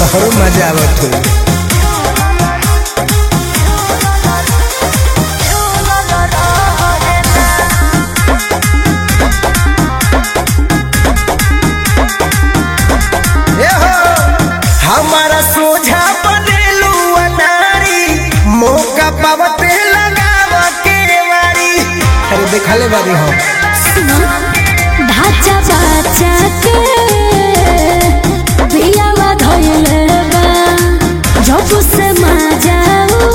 तोहरो मजा आवत हो ए हो, हमारा सोझा बनेलू अनारी मौका पावते लगावा के वारी अरे देखले बारी हम ढाचा बाचा के पियावा धोइले बा जब से माजाऊ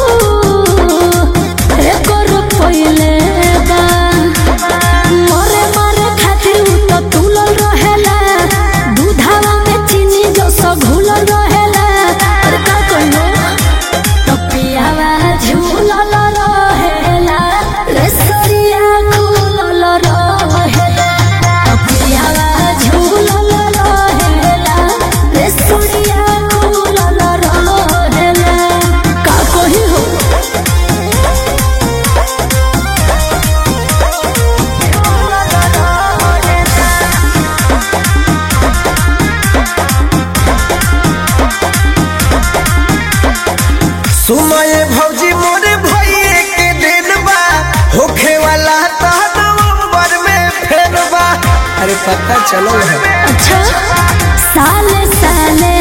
एकर पहिले बा मरे मरे खातिर उ तो तुलल रहेला दूधावा में चीनी जो सो घुलल रहेला और का कहियो तो पियावा झूलल रहेला रे सरिया खुलल रहेला तो पियावा झूलल रहेला रे सरिया खुलल रहेला का कही हो सुमय भौजी मोरे भइए के दिन बा होखे वाला त नवंबर में फेर बा अरे पता चलो है अच्छा साले साले